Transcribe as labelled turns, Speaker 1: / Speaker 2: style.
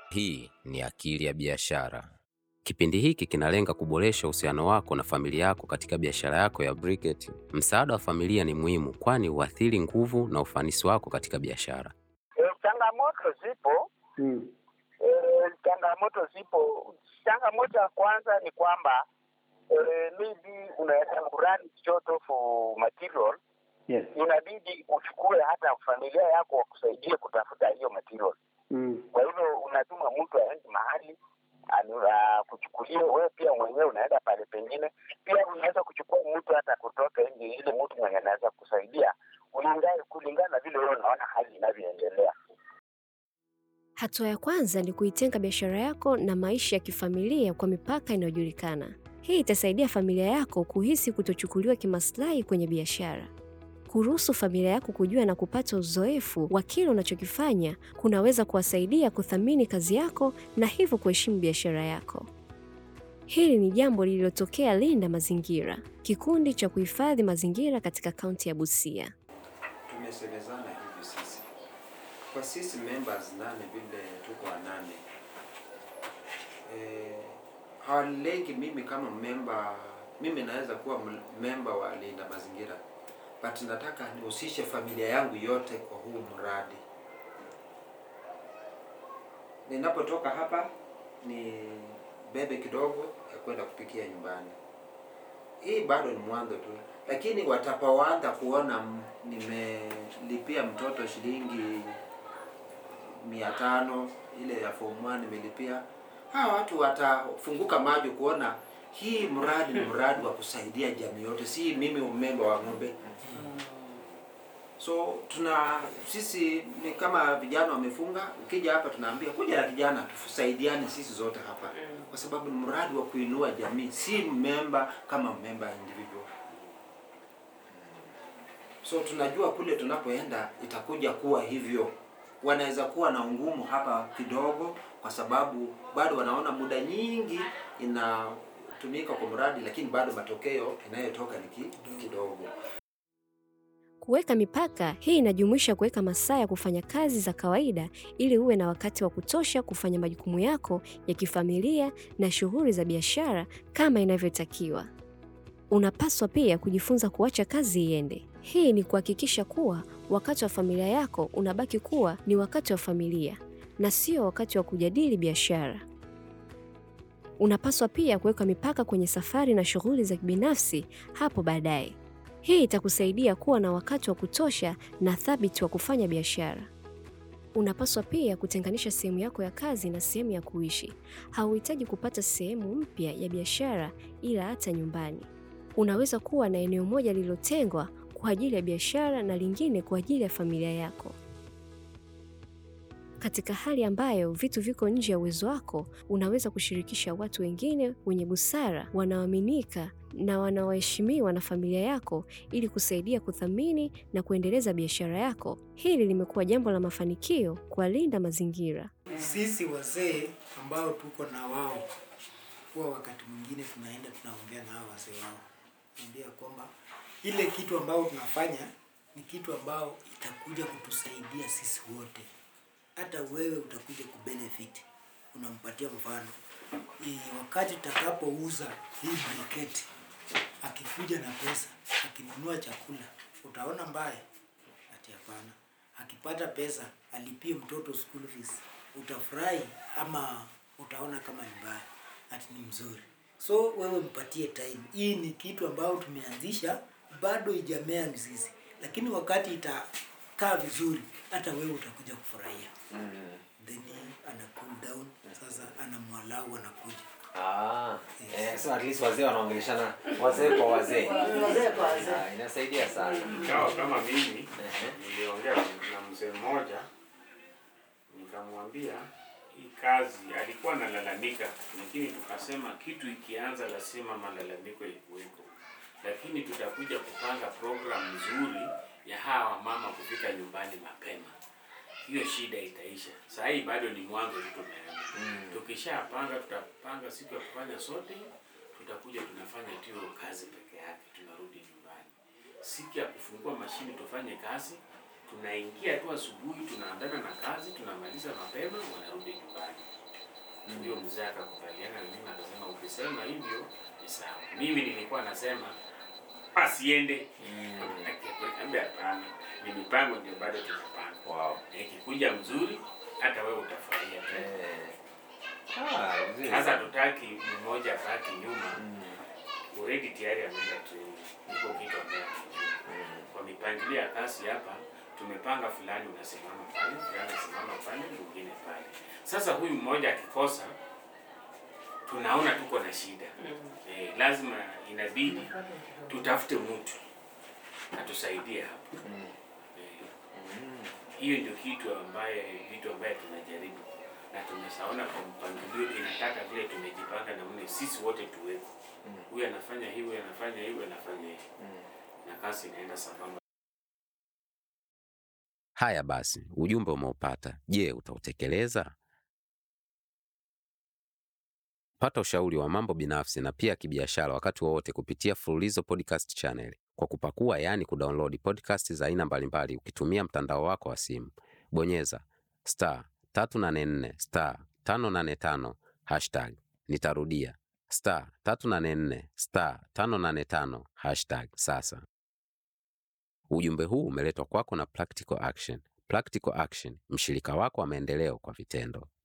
Speaker 1: Hii ni Akili ya Biashara. Kipindi hiki kinalenga kuboresha uhusiano wako na familia yako katika biashara yako ya Briquette. Msaada wa familia ni muhimu, kwani huathiri nguvu na ufanisi wako katika biashara.
Speaker 2: E, changamoto zipo
Speaker 3: Mm.
Speaker 2: e, changamoto zipo. Changamoto ya kwanza ni kwamba e, maybe unaweza kurani short of material,
Speaker 3: Yes.
Speaker 2: inabidi uchukue hata familia yako wakusaidie kutafuta hiyo material.
Speaker 3: Mm.
Speaker 2: Kwa hivyo unatuma mtu aende mahali anu- kuchukulia, wewe pia mwenyewe unaenda pale pengine. Pia unaweza kuchukua mtu hata kutoka nje, ile mtu mwenye anaweza kusaidia kulingana kulingana na vile wewe unaona hali inavyoendelea.
Speaker 4: Hatua ya kwanza ni kuitenga biashara yako na maisha ya kifamilia kwa mipaka inayojulikana. Hii itasaidia familia yako kuhisi kutochukuliwa kimaslahi kwenye biashara. Kuruhusu familia yako kujua na kupata uzoefu wa kile unachokifanya kunaweza kuwasaidia kuthamini kazi yako na hivyo kuheshimu biashara yako. Hili ni jambo lililotokea Linda Mazingira, kikundi cha kuhifadhi mazingira katika kaunti ya Busia.
Speaker 5: Tumesemezana hivi sisi kwa sisi members nane, vile tuko wanane eh, hawalengi mimi kama memba. Mimi naweza kuwa m- memba wa Linda Mazingira, but nataka nihusishe familia yangu yote kwa huu mradi. Ninapotoka hapa ni bebe kidogo ya kwenda kupikia nyumbani. Hii bado ni mwanzo tu, lakini watapoanza kuona m- nimelipia mtoto shilingi mia tano ile ya form 1 nimelipia, hawa watu watafunguka macho kuona hii mradi ni mradi wa kusaidia jamii yote, si mimi umemba wa ng'ombe. So tuna sisi ni kama vijana wamefunga, ukija hapa tunaambia kuja na kijana, tusaidiane sisi zote hapa, kwa sababu ni mradi wa kuinua jamii, si memba kama memba individual. So tunajua kule tunapoenda itakuja kuwa hivyo. Wanaweza kuwa na ungumu hapa kidogo, kwa sababu bado wanaona muda nyingi inatumika kwa mradi, lakini bado matokeo inayotoka ni ki- kidogo.
Speaker 4: Kuweka mipaka hii inajumuisha kuweka masaa ya kufanya kazi za kawaida ili uwe na wakati wa kutosha kufanya majukumu yako ya kifamilia na shughuli za biashara kama inavyotakiwa. Unapaswa pia kujifunza kuacha kazi iende. Hii ni kuhakikisha kuwa wakati wa familia yako unabaki kuwa ni wakati wa familia na sio wakati wa kujadili biashara. Unapaswa pia kuweka mipaka kwenye safari na shughuli za kibinafsi hapo baadaye. Hii itakusaidia kuwa na wakati wa kutosha na thabiti wa kufanya biashara. Unapaswa pia kutenganisha sehemu yako ya kazi na sehemu ya kuishi. Hauhitaji kupata sehemu mpya ya biashara, ila hata nyumbani unaweza kuwa na eneo moja lililotengwa kwa ajili ya biashara na lingine kwa ajili ya familia yako. Katika hali ambayo vitu viko nje ya uwezo wako, unaweza kushirikisha watu wengine wenye busara, wanaoaminika na wanaoheshimiwa na familia yako ili kusaidia kuthamini na kuendeleza biashara yako. Hili limekuwa jambo la mafanikio kwa Linda Mazingira.
Speaker 6: Sisi wazee ambao tuko na wao, huwa wakati mwingine tunaenda tunaongea na hao wazee wao, naambia kwamba ile kitu ambao tunafanya ni kitu ambao itakuja kutusaidia sisi wote, hata wewe utakuja kubenefit. Unampatia mfano e, wakati utakapouza hii briketi, akikuja na pesa, akinunua chakula, utaona mbaya? Ati hapana. Akipata pesa alipie mtoto school fees, utafurahi ama utaona kama ni mbaya? Ati ni mzuri. So wewe mpatie time. Hii ni kitu ambayo tumeanzisha, bado ijamea mzizi, lakini wakati itakaa vizuri, hata wewe utakuja kufurahia. Then ana cool down, sasa ana mwalau anakuja.
Speaker 7: Ah, eh, so at least wazee wanaongeleshana wazee kwa wazee.
Speaker 8: Wazee kwa wazee.
Speaker 7: Ah, inasaidia sana.
Speaker 9: Ingawa kama mimi
Speaker 7: Ehe.
Speaker 9: niliongea na mzee mmoja nikamwambia hii kazi, alikuwa analalamika, lakini tukasema kitu ikianza lazima malalamiko ikuweko, lakini tutakuja kupanga program nzuri ya hawa mama kufika nyumbani mapema. Hiyo shida itaisha. Saa hii bado ni mwanzo tu tumeanza. Tukishapanga, tutapanga siku ya kufanya sote, tutakuja tunafanya tu hiyo kazi peke yake, tunarudi nyumbani. Siku ya kufungua mashini tufanye kazi, tunaingia tu asubuhi, tunaandana na kazi, tunamaliza mapema, wanarudi nyumbani. huyo mzee akakubaliana na mimi akasema ukisema hivyo ni sawa mimi nilikuwa nasema asiende Nikamwambia hapana ni mipango ndio bado tunapanga
Speaker 7: Wow.
Speaker 9: Na ikikuja mzuri hata wewe utafurahia tu
Speaker 7: Eh. Ah, mzuri
Speaker 9: sasa
Speaker 7: sana.
Speaker 9: tutaki mmoja baki nyuma
Speaker 7: Mm.
Speaker 9: already tayari ameenda training iko kitu ambaye anajua
Speaker 7: Mm.
Speaker 9: kwa mipangilio ya kazi hapa tumepanga fulani unasimama pale fulani unasimama pale mwingine pale sasa huyu mmoja akikosa tunaona tuko na shida eh, lazima inabidi tutafute mtu atusaidie hapa
Speaker 7: Mm.
Speaker 9: eh,
Speaker 7: Mm.
Speaker 9: hiyo ndio kitu ambaye vitu ambaye tunajaribu na tumeshaona kwa mpangilio inataka vile tumejipanga na mne sisi wote tuwepo
Speaker 7: Mm.
Speaker 9: huyu anafanya hivi huyu anafanya hivi huyu anafanya hivi
Speaker 7: Mm.
Speaker 9: na kazi inaenda sambamba
Speaker 1: Haya basi, ujumbe umeupata. Je, utautekeleza? Pata ushauri wa mambo binafsi na pia kibiashara wakati wowote kupitia Fululizo Podcast Channel kwa kupakua, yaani kudownload podcast za aina mbalimbali ukitumia mtandao wako wa simu. Bonyeza star 384 star 585 hashtag. Nitarudia star 384 star 585 hashtag sasa. Ujumbe huu umeletwa kwako na Practical Action. Practical Action, mshirika wako wa maendeleo kwa vitendo.